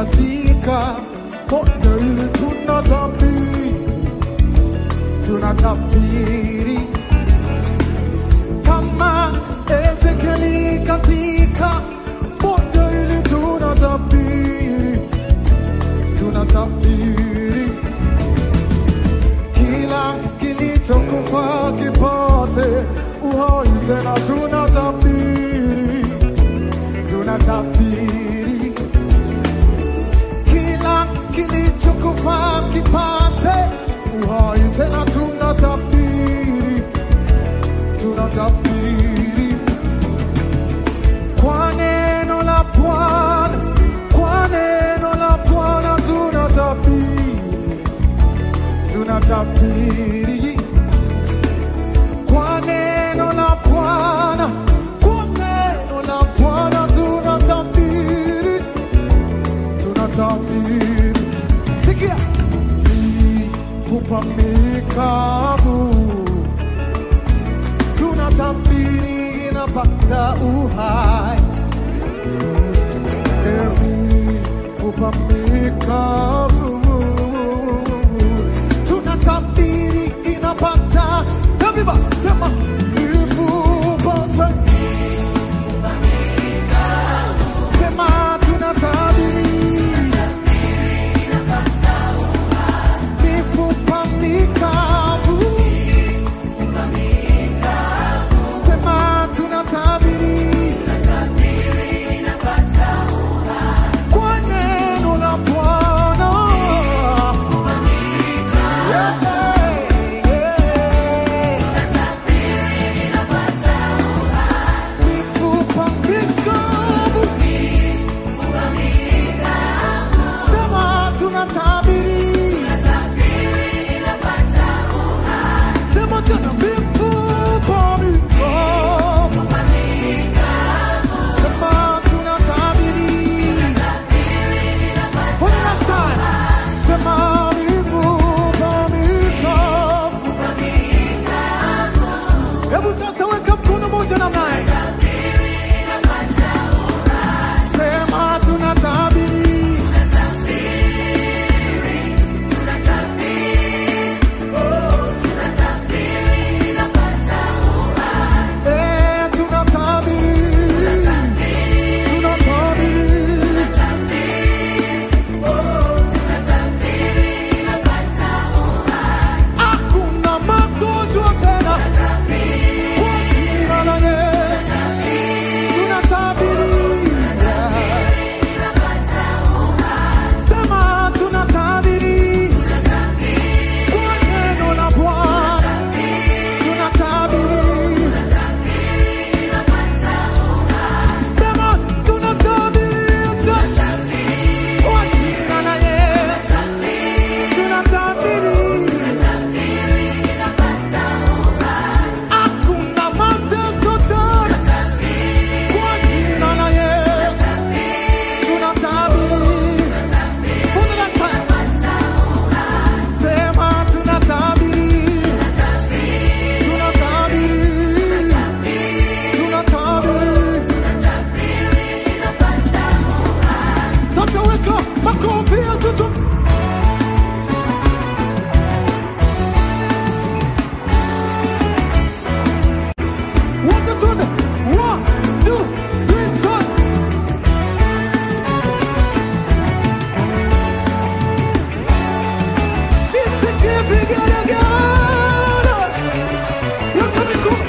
katika bonde hili tunatabiri, tunatabiri kama Ezekieli katika bonde hili tunatabiri, tunatabiri kila kilichokufa kipate uhai tena, tunatabiri, tunatabiri kila kilichokufa kipate uhai tena, tunatabiri, tunatabiri kwa neno la Bwana, kwa neno la Bwana tunatabiri, tunatabiri kwa neno la Bwana, kwa neno la Bwana tunatabiri, tunatabiri. Sikia, mifupa mikavu tunatabiri inapata uhai, mifupa mikavu tunatabiri inapata Everybody, sema mifupa sa- sema tunatabiri mifupa mikavu sema tunatabiri kwa neno la Bwana Yeah, yeah. Mifupa mikavu sema tunatabiri sema tena mifupa mikavu sema tunatabiri for the last time sema mifupa mikavu hebu sasa weka mkono moja namna hii. sema tunatabiri Eh, tunatabiri tunatabiri hakuna magonjwa tena kwa jina la Yesu tunatabiri sema tunatabiri kwa neno la Bwana tunatabiri sema tunatabiri kwa jina la Yesu tunatabiri hakuna mateso tena kwa jina la Yesu tunatabiri for the last time sema tunatabiri tunatabiri tunatabiri sasa weka makofi ya tutu wote tuende one two three four nisikie vigelegele weka mikono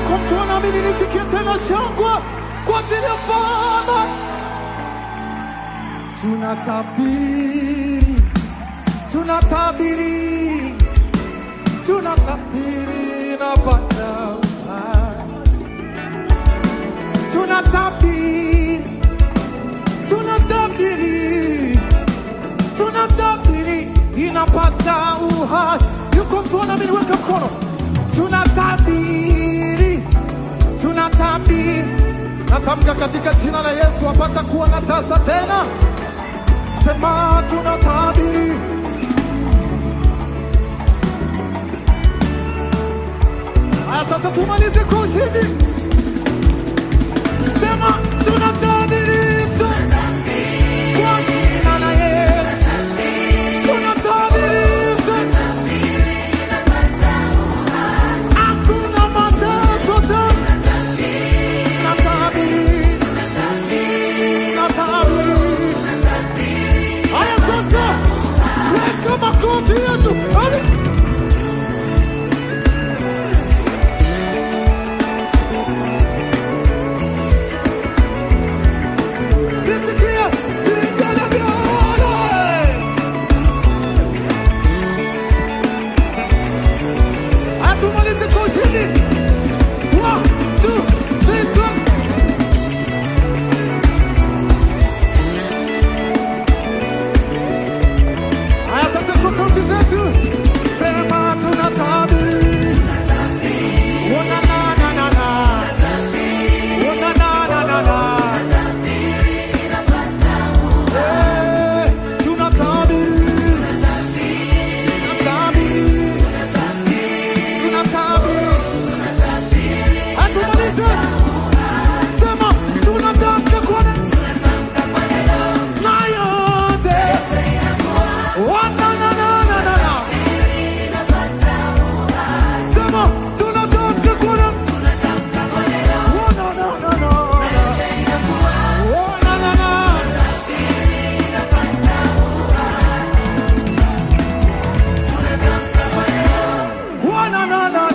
Yuko mtu anaamini nisikie tena shangwe kwa ajili ya Bwana. Tunatabiri, tunatabiri, tunatabiri na Bwana. Tunatabiri, tunatabiri, tunatabiri inapata uhai. Yuko mtu anaamini, weka mkono. Tunatabiri, tunatabiri, natamka katika jina la Yesu apata kuwa na tasa tena. Sema tunatabiri, haya sasa tumalize kwa ushindi. Sema tunatabiri, kwa jina la Yesu tunatabiri. Hakuna mateso tena. Natabiri, natabiri. Haya sasa, weka makofi yetu. Hadi. Nisikie vigelegele. Hatumalizi kwa ushindi. One, two, three, four. Haya sasa kwa sauti zetu sema tunatabiri. Una na na na na. Una na na na na. Eh, tunatabiri. Tunatabiri. Tunatabiri. Hatumalize. Sema tunatamka kwa na yote. Oh, na, na, na, na, na, na. Sema tunatamka kwa Oh, na, na, na, na, na. Oh, na, na, na. Oh, na, na, na.